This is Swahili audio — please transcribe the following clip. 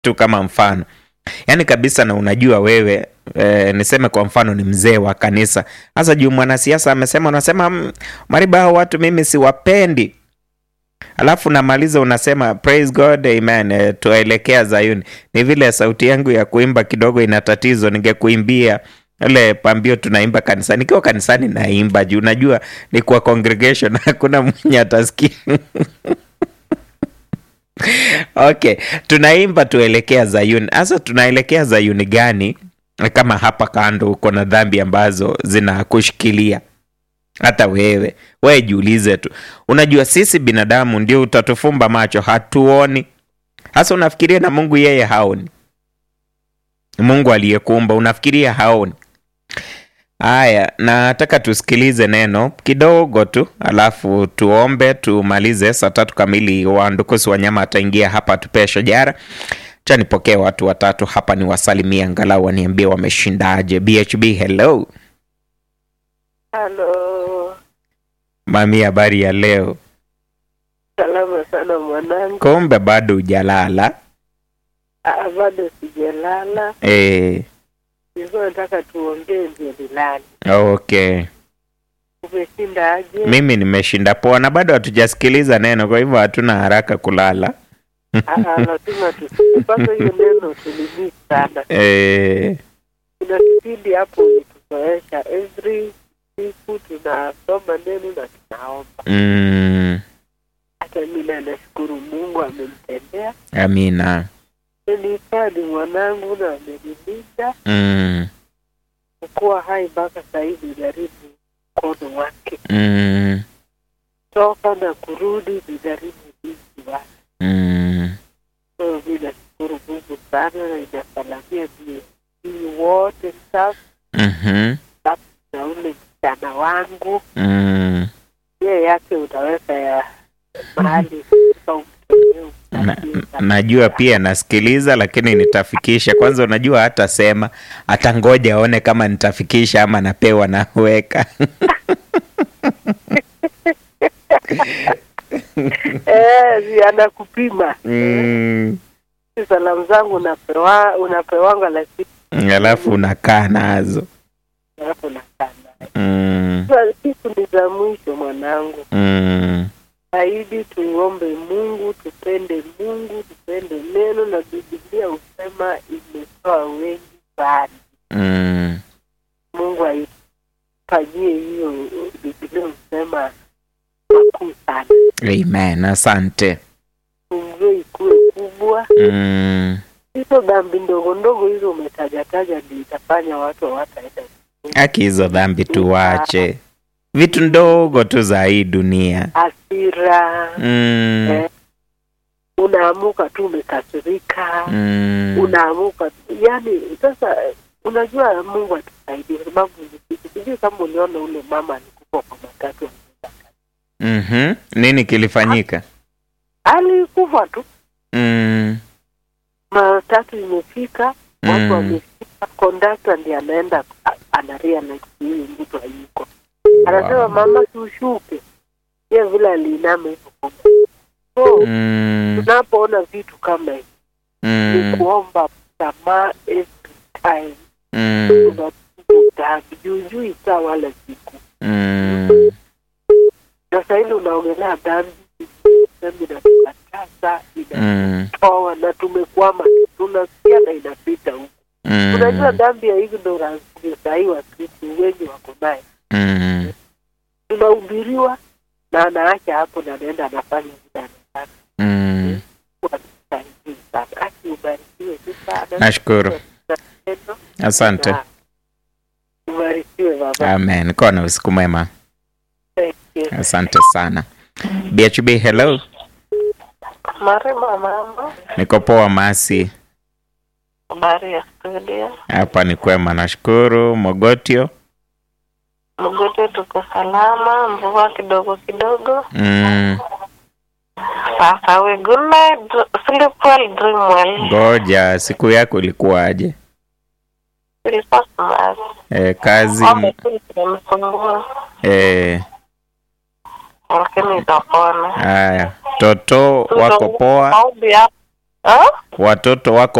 tu kama mfano yaani kabisa na unajua wewe e, niseme kwa mfano ni mzee wa kanisa hasa juu mwanasiasa amesema unasema "Mm, mariba hao watu mimi siwapendi alafu namaliza unasema praise god amen e, tuelekea zayuni ni vile sauti yangu ya kuimba kidogo ina tatizo ningekuimbia ile pambio tunaimba kanisani nikiwa kanisani naimba juu unajua ni kwa congregation hakuna mwenye atasikia okay tunaimba tuelekea zayuni hasa tunaelekea zayuni gani kama hapa kando uko na dhambi ambazo zinakushikilia hata wewe wewe jiulize tu unajua sisi binadamu ndio utatufumba macho hatuoni hasa unafikiria na mungu yeye haoni mungu aliyekuumba unafikiria haoni haya nataka tusikilize neno kidogo tu alafu tuombe tumalize saa tatu kamili wandukusi wanyama ataingia hapa tupee shajara cha nipokee watu watatu hapa ni wasalimia angalau waniambie wameshindaje bhb hello Halo, mami habari ya leo salama sana mwanangu. kumbe bado ujalala Ah, bado sijalala, e, nilikuwa nataka tuongee ndio nilale. okay Umeshinda aje? mimi nimeshinda poa na bado hatujasikiliza neno kwa hivyo hatuna haraka kulala Ah, lazima tusikie kwanza hiyo neno tulimii sana. e, Kuna kipindi hapo ulituzoesha, every siku tunasoma neno na tunaomba. mm, Hata mimi nashukuru Mungu amenitendea, amina amenihifadhi mwanangu na amenilinda mm, kuwa hai mpaka saa hivi, jaribu mkono wake mm, toka na kurudi nijaribu jinsi wake. mm. So mi nashukuru Mungu sana na inasalamia BSC wote staff mhm, na ule msichana wangu mm. ye yake utaweka ya mahali pa umtoleo Na, mpatie najua pia nasikiliza lakini nitafikisha kwanza unajua hata sema hata ngoja aone kama nitafikisha ama napewa naweka Eh, si anakupima mm. Si salamu zangu unapewa unapewanga lakini alafu unakaa nazo alafu nakaa naye. mm. Sasa siku ni za mwisho mwanangu Mm. zaidi tuombe Mungu, tupende Mungu, tupende neno, na Biblia husema imetoa wengi mbali. Mm. Mungu aifanyie hiyo, Biblia husema makuu sana, amen asante umjue ikuwe kubwa. mm. Hizo dhambi ndogo ndogo hizo umetajataja ndio itafanya watu hawataenda. haki hizo dhambi tuwache vitu ndogo tu za hii dunia Hasira, mm. eh, unaamuka tu umekasirika Mm. unaamuka yani sasa unajua mungu atusaidie kwa sababu sijui kama uliona ule mama alikufa kwa matatu Mhm. nini kilifanyika alikufa tu mm. matatu imefika watu Mm. wamefika kondakta ndi anaenda a- anarealize huyu mtu hayuko anasema Wow. mama tushuke ye vile aliinama hivyo so Mm. tunapoona vitu kama hivi ni Mm. kuomba msamaha every time Mm. unatubu dhambi juujui saa wala siku Mm. na sahili unaongelea dhambi semi inatukataza Mm. inatoa na tumekwama tunasikia na inapita huku Mm. unajua dhambi ya ignorance ndio sahii wakristu wengi wako naye Mm. tunahubiriwa na anaacha hapo na anaenda anafanya vile anataka Mm. Sahihi sana aki ubarikiwe tu sana nashukuru Na neno, asante na ubarikiwe baba amen kuwa na usiku mwema Thank you. asante sana bhb hello Marema mama niko poa masi habari ya studio hapa ni kwema nashukuru mogotio mgote tuko salama mvua kidogo kidogo mm. sasa we good night sleep well dream well ngoja siku yako ilikuwaje ilikuwa smart e, kazi Mambo tu zinamsumbua e, lakini itapona haya toto wako poa maombi hapo Ah? watoto wako